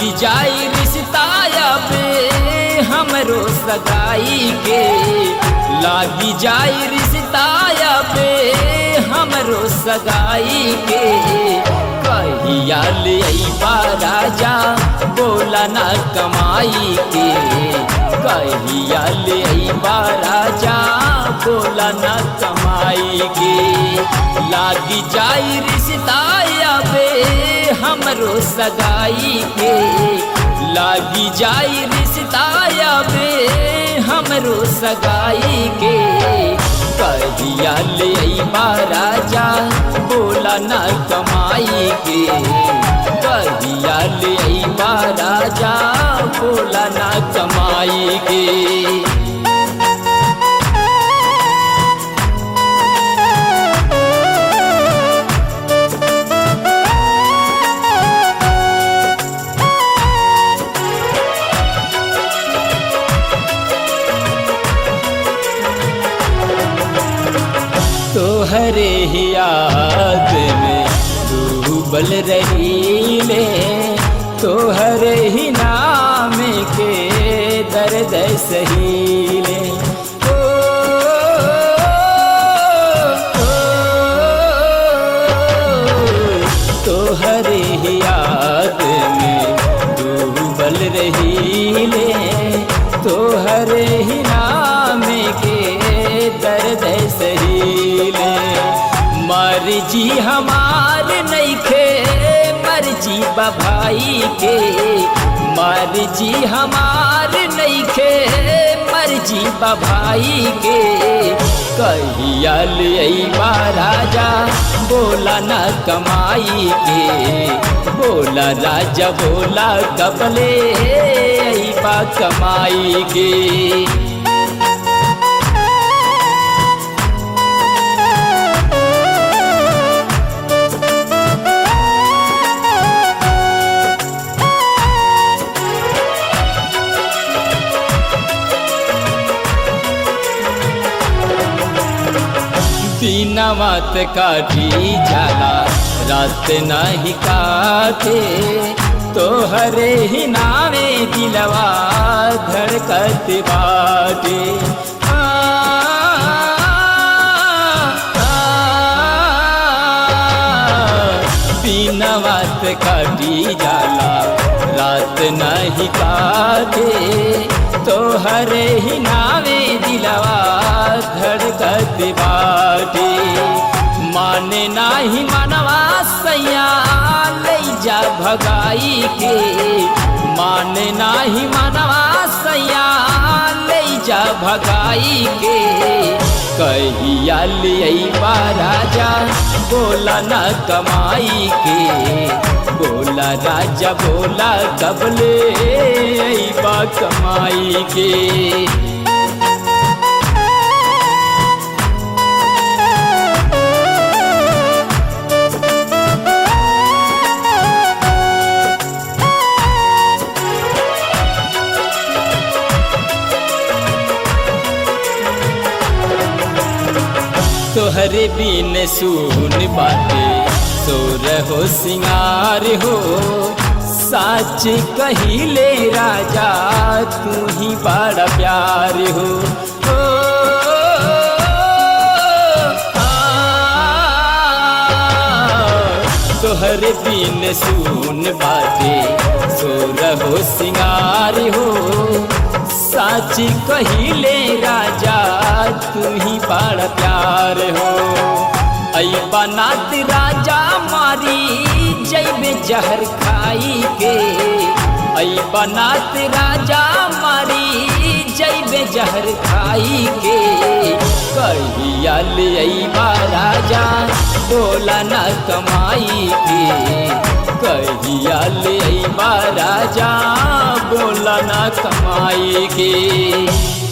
लागी जाई रिश्ताया पे हमरो सगाई के लागी जाई रिश्ताया पे हमरो सगाई के कहिया ले अइबा राजा बोला ना कमाई के कहिया ले अइबा राजा बोला ना कमाई के लागी जाई रिश्ताया बे हमरो सगाई के लागी जाई रिश्ताया बे हमरो सगाई के कहिया ले अइबा राजा बोला ना कमाई के कहिया ले अइबा राजा बोला ना कमाई के तोहरे ही याद में डूबल रही ले तोहरे ही नाम के दर्द सहीले ओ, ओ, तोहरे ही याद में डूबल रही ले तोहरे ही नाम के दर्द सहीले मर्जी हमार नइखे मर्जी बभाई के मर्जी हमार नइखे मर्जी बभाई के कहिया अइबा राजा बोला न कमाई के बोला राजा बोला कबले अइबा कमाई के दीनवत काटी जाला रात नहीं काटे तोहरे ही नावे दिलवा धड़कत बाटे आ, दीनवत काटी जाला रात नहीं काटे तोहरे ही नावे दिलवा धड़कत बाटे माने नाही मनवा सैया ले जा भगाई के माने नाही मनवा सैया ले जा भगाई के कहिया लिया राजा बोला न कमाई के बोला राजा बोला कबले अइबा कमाई के तोहरे बिन सुन बाटे सोर हो सिंगार हो साच कहिले राजा तू ही बड़ा प्यार हो ओ, आ, तोहरे बिन सुन बाटे सोर हो सिंगार हो साच कहिले राजा तू ही बड़ा प्यार हो आई बनात राजा मारी जैबे जहर खाई के आई बनात राजा मारी जैबे जहर खाई के कहिया ले अइबा राजा बोला न कमाई के कहिया ले अइबा राजा बोला न कमाई के